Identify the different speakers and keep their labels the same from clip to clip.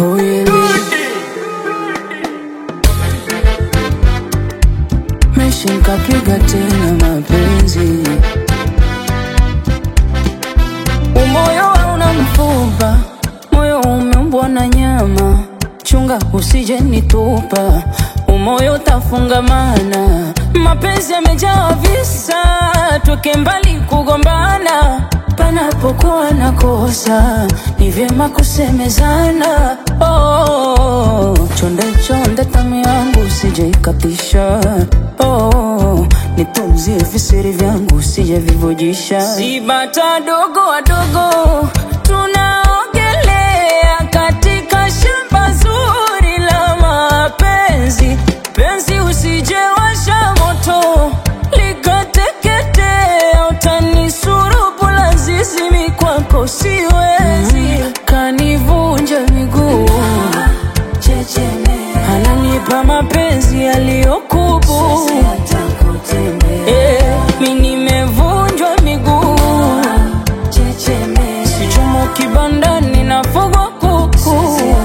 Speaker 1: kweli meshi nkapiga tena mapenzi umoyo hauna mfupa moyo umeumbwa na nyama chunga usije nitupa umoyo utafungamana mapenzi yamejaa visa toke mbali kugombana panapokuwa na kosa ni vyema kusemezana oh, chonde chonde tamu yangu usije ikatisha oh, nitunzie visiri vyangu usije vivujisha si bata dogo wadogo tunaogelea katika shamba zuri la mapenzi penzi usije washa moto likateketea utanisulubu lazizimi kwako siwezi kanivunja miguu ananipa mapenzi yaliyokubu Eh, mi nimevunjwa miguu sichomo kibandani nafugwa kuku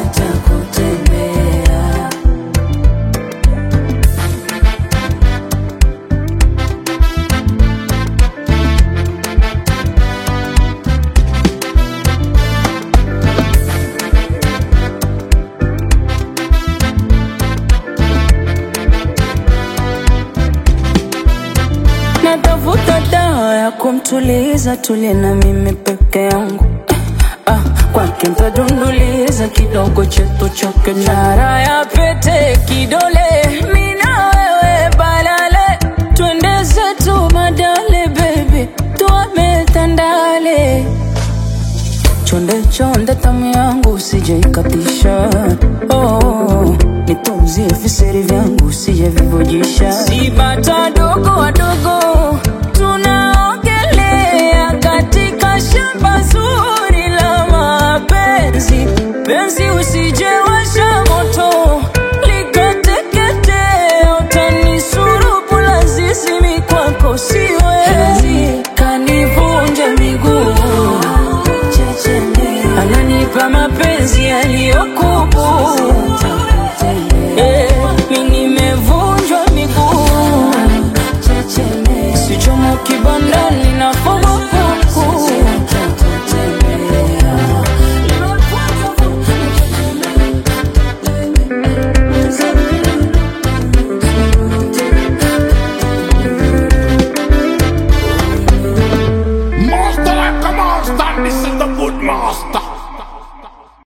Speaker 1: natafuta dawa ya kumtuliza tulie na mimi peke yangu ah, kwake ntadunduliza kidogo chetu chake nara ya pete kidole mina wewe balale twende zetu madale baby tuame tandale chonde chonde tamu yangu usije ikatisha oh, nitunzie viseri vyangu usije vivujisha si bata dogo wadogo tunaogelea katika shamba zuri la mapenzi penzi usije washa moto likateketea utanisulubu lazizimi kwako siwezi kanivunja miguu ananipa mapenzi yaliyokubu Eh, mi nimevunjwa miguu sichomo kibandani na fogo kuku
Speaker 2: Master like a monster, this is the good master.